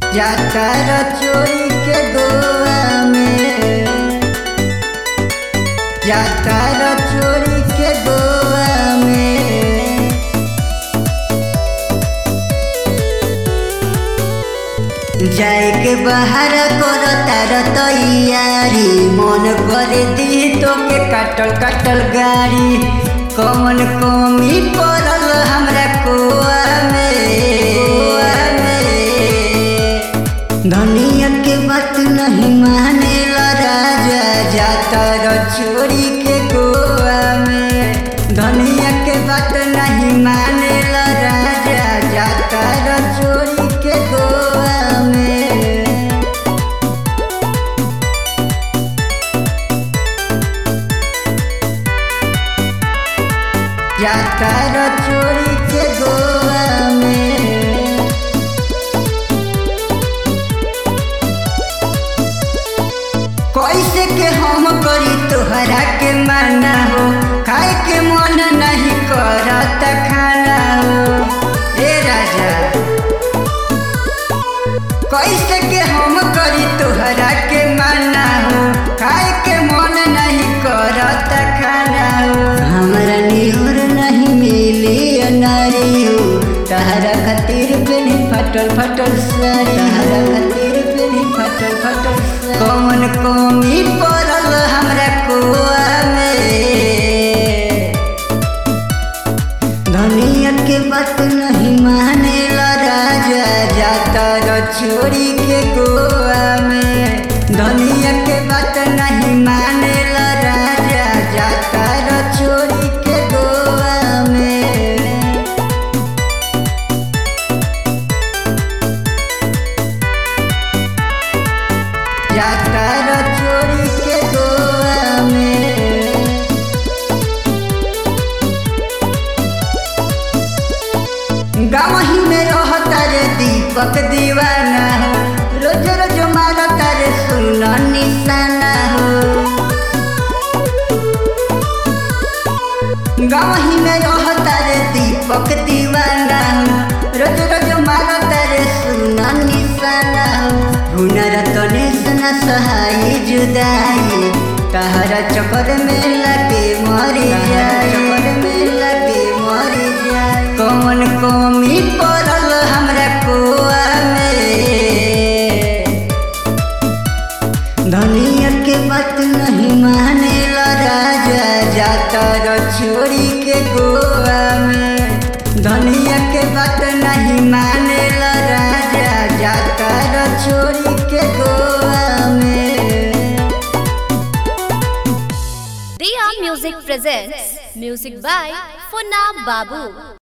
जाकर चोरी के गोवा में जाकर चोरी के गोवा में जाए के बाहर कर तार तैयारी मन कर दी तो के कटल कटल गाड़ी कौन कमी पड़ल हमरा कोआ में कोआ में धनिया के बात नहीं माने राजा जाता रो चोरी के गोवा में धनिया के बात नहीं माने राजा जाता रो चोरी के गोवा में जाता रो चोरी के गोवा में कैसे के हम करी तोहरा के माना हो खाए के मन नहीं करत खाना हो ए राजा कैसे के हम करी तोहरा के माना हो खाए के मन नहीं करत खाना हो हमरा निहुर नहीं मिली नारी हो तहरा खातिर पेनी फटल फटल सारी तहरा खातिर पेनी फटल फटल सारी कौन कमी पड़ल हमरा कोआ में धनिया के बात नहीं माने राजा जाता रो छोरी के गोवा में धनिया के बात नहीं माने राजा जाता रो छोरी के गोवा में जाता रो छोरी के गोवा में गावही में रहता रे दीपक दीवाना हो रोज रोज मारता रे सुन निशाना हो गावही में रहता रे दीपक दीवाना हो रोज रोज मारता रे सुन निशाना हो हुनर तने सना सहाय जुदाई तहरा चक्कर में लगे मरी जाए चक्कर में लगे मरी जाए कौन कमी पड़ल हमरा कोआ में धनिया के बात नहीं माने राजा जाता रो छोरी के गोवा में धनिया के बात नहीं माने राजा जाता रो छोरी के गोवा में Riya Music presents music by Funna Babu.